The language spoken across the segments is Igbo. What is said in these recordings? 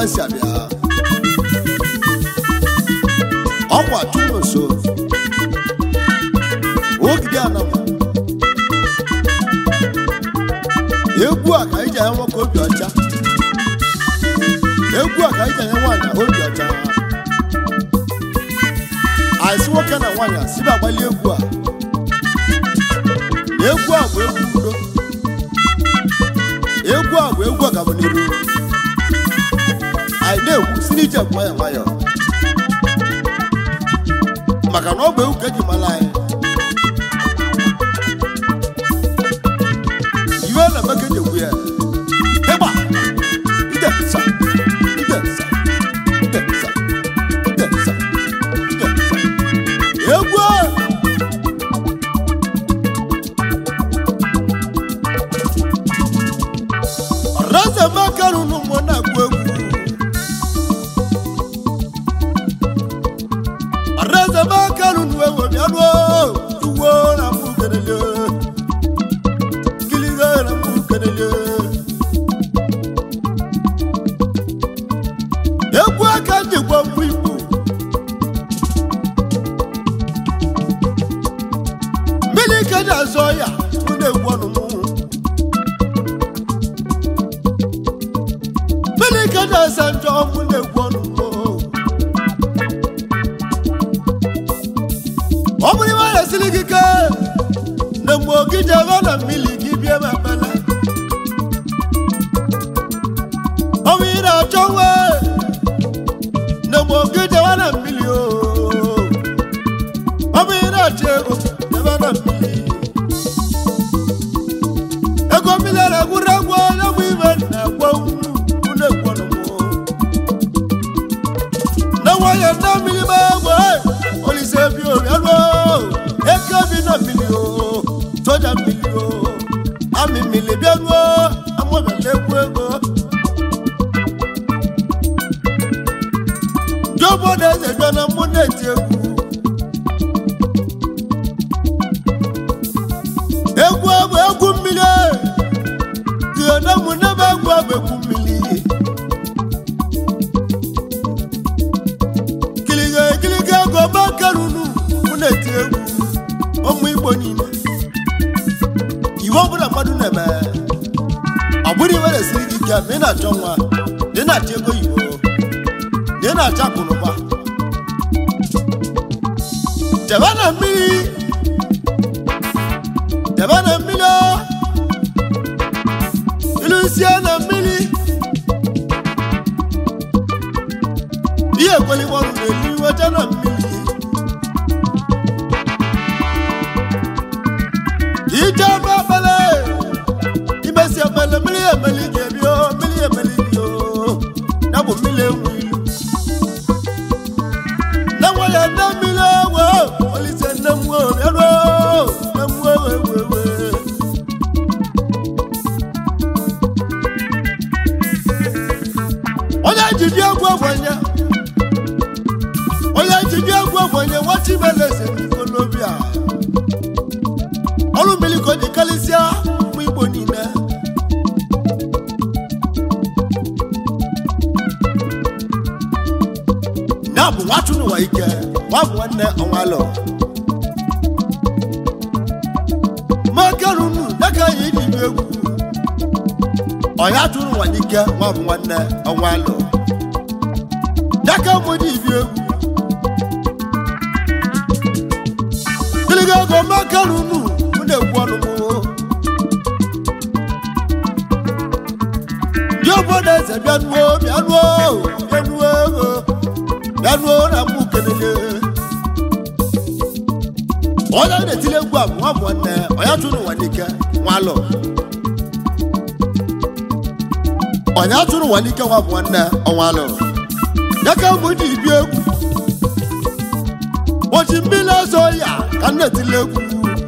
si abịa ọkwa chụrụ nso ogide anama egwu a ka anyị ji anya nwoke obi ọcha egwu a ka anyị ji anya nwaanyị obi ọcha anyị sị nwoke na nwaanyị a sibe agbali egwu a egwu a bụ egwu udo egwu a bụ egwu ọganiru anyị na-egwu si n'ije nwayọ nwayọ maka na ọ bụ egwu ka eji mara anyị iwe na-eme ka eji egwu ya ịgba ide nsa ide nsa ide nsa ide nsa ide nsa egwu a ọrazamaka rụrụ mmụọ na-agụ egwu ọrazamaka rụrụ ewu bịanụ tuwo na mbụ kelele kiliga na mbụ kelele egwu aka njikwa mbụ igbo mmiri ka ji azọ ya mụ na-egwu ọnụ mụ mmiri ka ji asa njọ mụ na-egwu ọnụ mụ ọ bụrụ iwe resiri gị ke na mgbe ogi jebe na mmiri gị bie ma bala ọ bụ ị na-achọ nwe na mgbe ogi jebe na mmiri o ọ bụ ị na-achọ ego jebe na mmiri ego mmiri na-egwuru egwu onye bụ ibe na-egwu unu na-egwu ọnụmụ na nwanyị na mmiri ma egbe olise bi oriọlụ eke bi na mmiri o soja mmiri o amị mmiri bịaruo amụbịala egwu ego ndị obodo eze bịa na mmụ na-eti egwu egwu bụ egwu mmiri ihe na mụ nebe egwu bụ egwu mmiri kiliga ekiliga ego makarunu mụ na-eti egwu ụmụ igbo niile iwe ọbụla mmadụ na-eme ọ bụrụ iwe resiri gị ike ma ị na-achọ nwa na ị na-achọ ego oyibo na ị na-achọ akụnụba jebe na mmiri jebe na mmiri o. ilusie na mmiri ihe ekweliworụ na-elu iweje na mmiri ije ebe ekpele imesi ekpele mmiri emeli ga-ebi o mmiri emeli gị o ya bụ mmiri enwe ilu na nwere nne mmiri ewe olise nne m nwe bịaruo nne m nwe ewe ewe ewe onye jide egwu ogbenye onye jide egwu ogbenye nwachibeleze n'ikolobi a ọrụ mmiri ka o ji karịsịa ụmụ igbo niile ya bụ nwachụ n'ụwa ike nwa bụ nwanne ọnwalụ makarunu dịka anyị ji bi egwu ọya tụrụ ụwa n'ike nwa bụ nwanne ọnwalụ dịka mụ ji bi egwu gịlịga ego makarunu mụ na-egwu ọnụ mụ ndị obodo eze bịanuo bịanuo bịanuo ego bịanuo na mụ kelele onye na-etile egwu a bụ nwa bụ nwanne ọya tụrụ ụwa n'ike nwalụ onye atụrụ ụwa n'ike nwa bụ nwanne ọnwalụ ya ka mbụ ji bi egwu ụbọchị mmiri ọzọ ya ka m na-etile egwu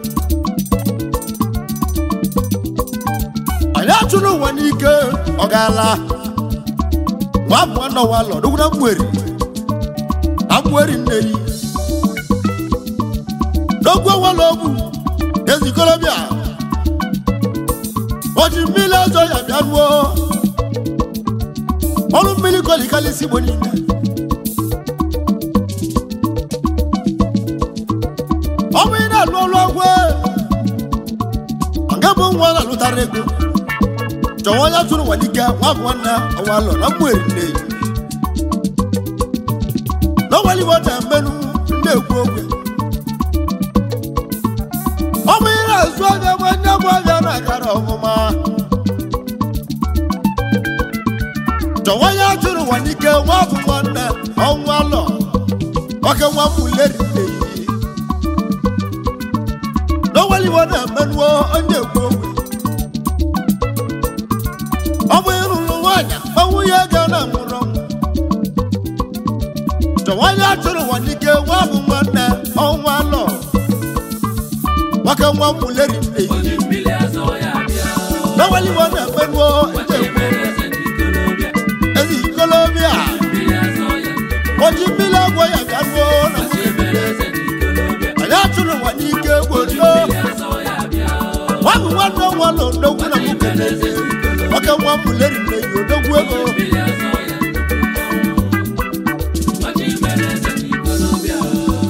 onye atụrụ ụwa n'ike ọ gaala nwa bụ nwanne ọnwalụ dugwu na mgberi na mgberi nneri n'ogwu ọnwalụ ogwu ezikolobịa ụbọchị mmiri ọzọ ya bịa nuo ọrụ mmiri kolikalisi igbo niile ọ bụ ị na-alụ ọrụ ọgwụ nga bụ nwa na-alụtara ego chọwa onye tụrụ nwadike nwa bụ nwanne ọnwa alọ na mmụeri nne ya n'ọnwalibo na-emenụ ndị ekwu okwe ọ bụ ị na-azụ abịa gwa ndị bụ abịa na-agara ọmụma chọwa onye tụrụ nwadike nwa bụ nwanne ọnwa alọ oke nwa mmuleri nne ya n'ọnwalibo na-emenụ onye ekwu okwe ọ bụ ịrụrụ nwaanyị ma nwunye ga na mụrụ nwa chọwanye atụrụ nwa n'ike nwa bụ nwanne ọnwa lọ nwoke nwa mmuleri nne ya Oji mmiri azọ ya bịa. n'ọnwalibo na-emenụ Wachi mere eze ndị ikolobịa. ezi ikolobịa Mmiri azọ ya. oji mmiri agwọ ya bịa ruo na Wachi mere eze ndị ikolobịa. anyị atụrụ nwa n'ike gbodo Mmiri azọ ya bịa. nwa bụ nwanne ọnwa lọ odogwu na Wachi nwoke mere eze ndị ikolobịa. nwoke nwa mmuleri nne ya odogwu ego Mmiri azọ ya. Wachi mere eze ndị ikolobịa.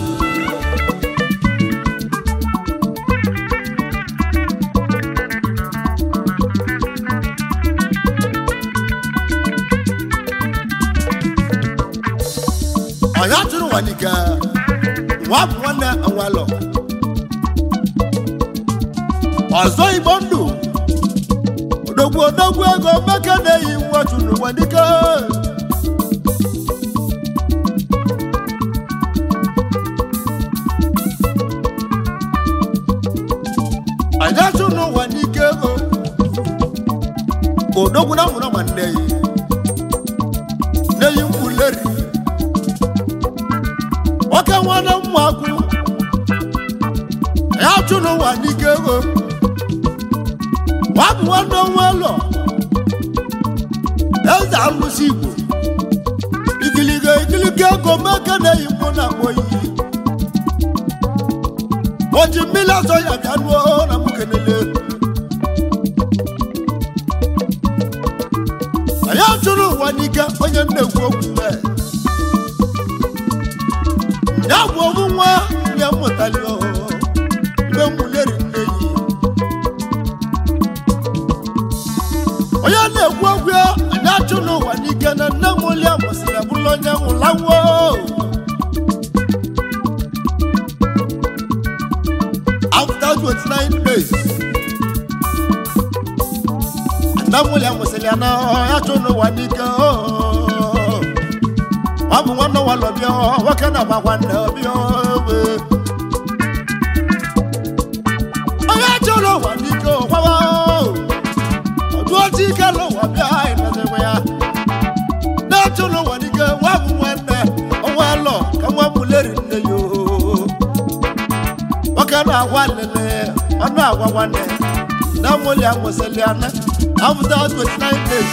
anyị atụrụ nwa n'ike nwa bụ nwanne ọnwa lọ ọzọ igbo ndụ odogwu odogwu ego meke na-eyi nwa chụrụ nwa n'ike anyị atụrụ nwa n'ike ego odogwu na mụrụ ma nne yi na-eyi mkpuleri nwoke nwanne mmụakwụ ya chụ n'ụwa n'ike ego nwa bụ nwanne nwa ụlọ eze alụsị igbo ikiliga ikiliga ego meke na-eyi mkpụ na akpọ iyi oji mmiri azọ ya bịa nuo na mụ kenele anyị achụrụ ụwa n'ike onye nnekwu okwu mee ya bụ ọmụ nwa ya mụtali mgbe mmuleri nne yi onye na-ekwu okwu ya anyị achụ n'ụwa n'ike na nne m oli amụsịrị bụrụ onye nwụlawo after 29 days nne m oli amụsịrị ya na ya chụ n'ụwa n'ike oh. ọ bụ nwanne nwa lọ bịa nwoke na agba nwanne bịa we onye chọrọ ụwa n'ike ụkwawa ọdụ otu ike n'ụwa bịa ịnọzikwa ya na-achọrọ ụwa n'ike nwa bụ nwanne ọnwa lọ ka nwa mụleri nne ya oo. nwoke na-agwa lele ọnụ agwa nwanne na mụli amụsịlị ana after 29 days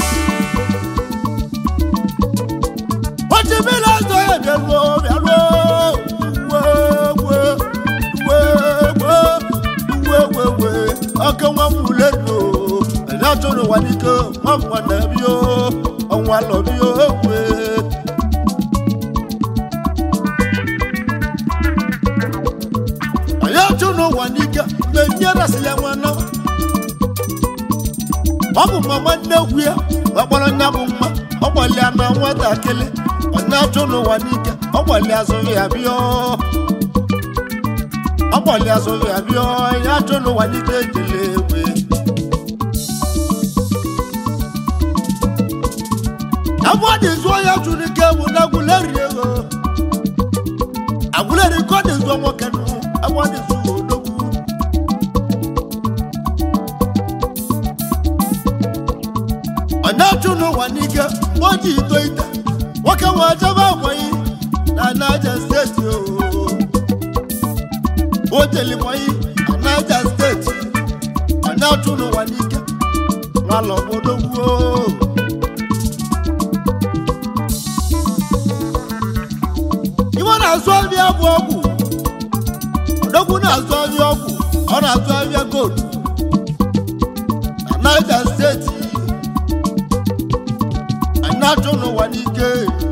Oji mmiri azọ ya bịaruo bịaruo uwe uwe uwe uwe uwe uwe uwe ọkụ nwa m ule no anyị atụrụ ụwa n'ike nwa m nwanne bịa ọnwa lọ bịa uwe anyị atụrụ ụwa n'ike mgbe ndị rasịrị ya nwana ọ bụ mama nnekwu ya ọkpọrọ nya bụ mma ọ gbalịa na nwatakịrị ọ na-achụ n'ụwa n'ike ọ gbalịa azụghị ya bịa ọ gbalịa azụghị ya bịa ya achụ n'ụwa n'ike ejele egbe ebe ọ dị zụọ ya jụrụ ike bụ na agwụleri ego agwụleri ka ọ dị zụọ nwoke nụ ebe ọ dị zụọ odogwu ọ na-achụ n'ụwa n'ike mgbe ọ dị ito ite nwoke nwe ajaba agwaghị na naija steeti oo. o jeli mọyị na naija steeti ọ na-achụ n'ụwa n'ike nwala obodo gwuo iwe na-azụ ahịa bụ ọgwụ odogwu na-azụ ahịa ọgwụ ọ na-azụ ahịa gold na naija steeti na-achụ n'ụwa n'ike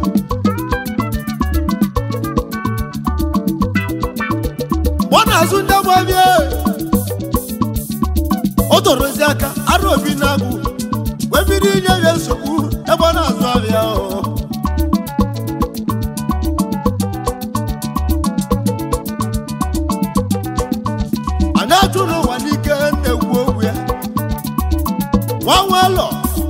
mgbe ọ na-azụ ndị agbabie o torozi aka arụ obi na-agụ wee bido inye ya nsogbu ebe ọ na-azụ abịa o anyị achụ n'ụwa n'ike na-ekwu okwu ya nwa nwalọ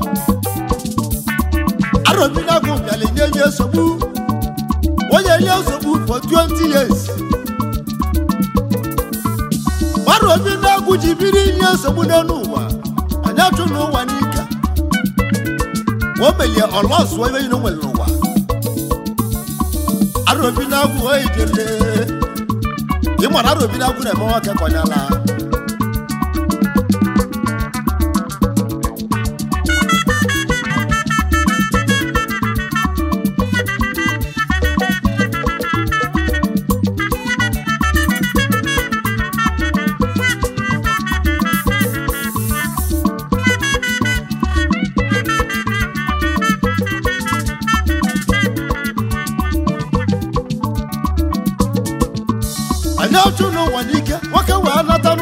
arọbinagụ bịara nye ya nsogbu onye nye nsogbu for 20 years arọbinagụ ji biri inye nsogbu n'elu ụwa anyị achụ n'ụwa n'ike o melie ọlọsụọ ebe yiri nwere n'ụwa arọbinagụ ejele ị mara arọbinagụ na-eme nwoke kọnyala anyị ọchụ n'ụwa n'ike nwoke wee nata